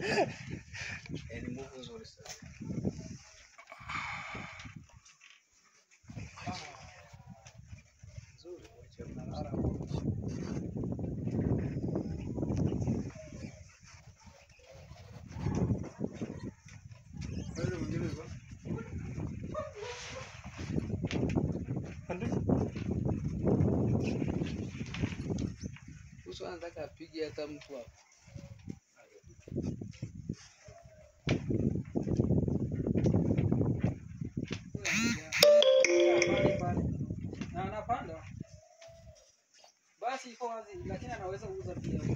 Eh, ni move nzuri sana. Nzuri, wacha mnara. Wewe mwingine uko? Uso anataka apige hata mtu hapo. Pale pale. Na anapanda. Basi iko wazi lakini anaweza kuuza pia.